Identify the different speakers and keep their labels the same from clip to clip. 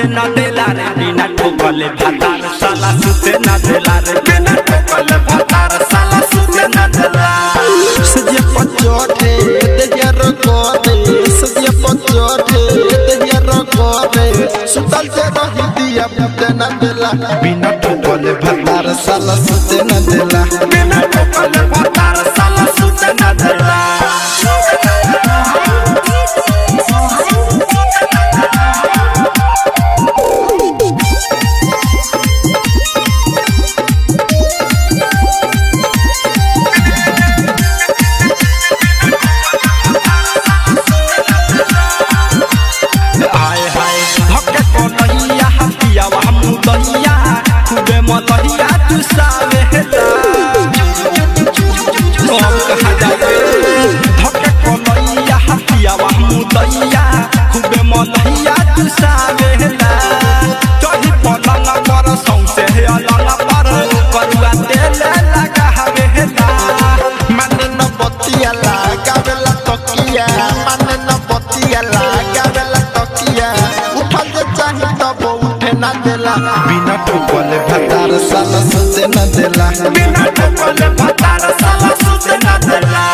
Speaker 1: सुते न देला रे बिना ठोकले भातार साला सुते न देला रे बिना ठोकले भातार साला सुते न देला
Speaker 2: सजिया पचोटे देहिया रगोटे सजिया पचोटे देहिया रगोटे सुतल से रही दिया पुते न देला बिना ठोकले भतार साला सुते न देला
Speaker 1: बिना ठोकले भातार साला सुते न देला आए हाय धक्के को नैया हटिया वह मुदैया खूबे मतैया तू सावे हेला हम कहा जाए धक्के को नैया हटिया वह मुदैया खूबे मतैया तू सावे हेला चढ़ी पलंग पर सौंसे हे अलंग पर करुआ तेल लगा हवे हेला
Speaker 2: माने न बतिया लगावेला तकिया माने न बतिया लगावेला तकिया उठल जे चाही तब उठे न देला बिना ठोकले भतार साला सुते न देला
Speaker 1: बिना ठोकले भातार साला सुते न देला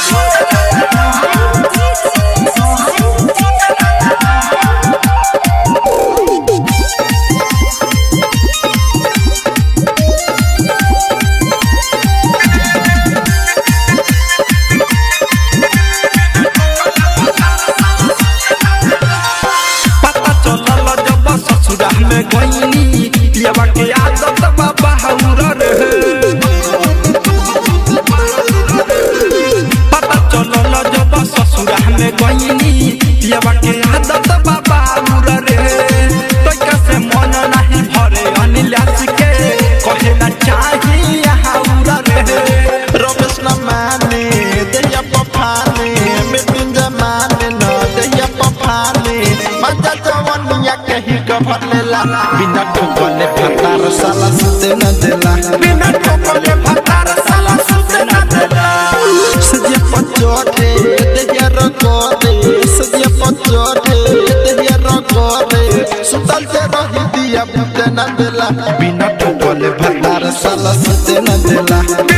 Speaker 1: पता चलल जब ससुरा में गईनी पियवा के आदत बाबा हौरा रे पता चलल जब ससुरा में गईनी पियवा के आदत बाबा हौरा रे तो कैसे मन नहीं भरे अनिलास के कहे ना चाही हौरा रे
Speaker 2: रमेश न माने देहिया पफाने मृत्युंजय माने न देहिया पफाने मजा जवनिया कहीं कभर लेला बिना ठोकले भतार साला सुते न देला
Speaker 1: बिना ठोकले भातार साला सुते न देला
Speaker 2: सजिया पचोटे देहिया रगोटे सजिया पचोटे देहिया रगोटे सुतल से रही दिया पुते न देला बिना ठोकले भतार साला सुते न देला